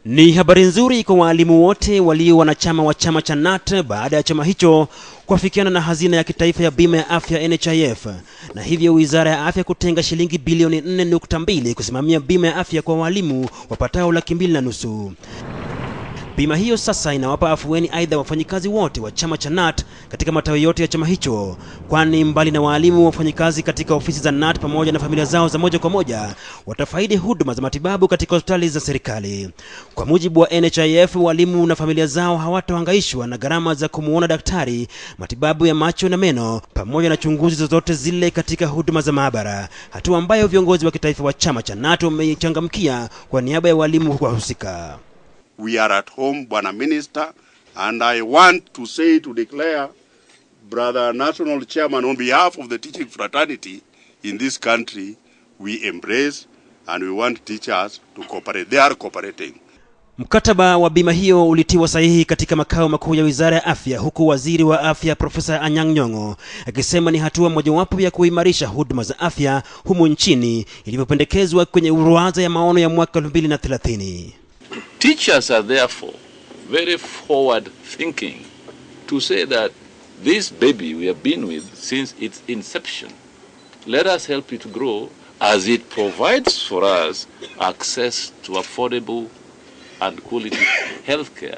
Ni habari nzuri kwa waalimu wote walio wanachama wa chama cha KNUT baada ya chama hicho kuafikiana na hazina ya kitaifa ya bima ya afya NHIF, na hivyo wizara ya afya kutenga shilingi bilioni 4.2 kusimamia bima ya afya kwa walimu wapatao laki mbili na nusu. Bima hiyo sasa inawapa afueni aidha wafanyikazi wote wa chama cha KNUT katika matawi yote ya chama hicho, kwani mbali na waalimu, wafanyikazi katika ofisi za KNUT pamoja na familia zao za moja kwa moja watafaidi huduma za matibabu katika hospitali za serikali. Kwa mujibu wa NHIF, walimu na familia zao hawatahangaishwa na gharama za kumuona daktari, matibabu ya macho na meno, pamoja na chunguzi zozote zile katika huduma za maabara, hatua ambayo viongozi wa kitaifa wa chama cha KNUT wameichangamkia kwa niaba ya walimu wahusika. we are at home, Bwana Minister, and I want to say to declare, Brother National Chairman, on behalf of the teaching fraternity in this country, we embrace and we want teachers to cooperate. They are cooperating. Mkataba wa bima hiyo ulitiwa sahihi katika makao makuu ya Wizara ya Afya, huku waziri wa afya Profesa Anyang' Nyong'o akisema ni hatua mojawapo ya kuimarisha huduma za afya humu nchini ilivyopendekezwa kwenye ruwaza ya maono ya mwaka 2030. Teachers are therefore very forward thinking to say that this baby we have been with since its inception, let us help it grow as it provides for us access to affordable and quality healthcare.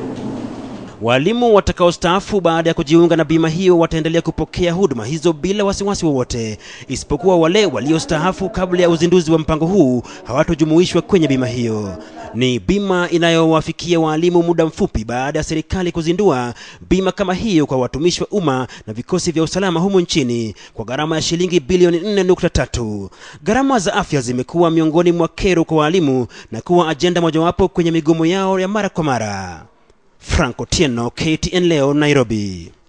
Walimu watakaostaafu baada ya kujiunga na bima hiyo wataendelea kupokea huduma hizo bila wasiwasi wowote, isipokuwa wale waliostaafu kabla ya uzinduzi wa mpango huu hawatojumuishwa kwenye bima hiyo. Ni bima inayowafikia waalimu muda mfupi baada ya serikali kuzindua bima kama hiyo kwa watumishi wa umma na vikosi vya usalama humu nchini kwa gharama ya shilingi bilioni 4.3. Gharama za afya zimekuwa miongoni mwa kero kwa waalimu na kuwa ajenda mojawapo kwenye migomo yao ya mara kwa mara. Franco Tieno, KTN leo, Nairobi.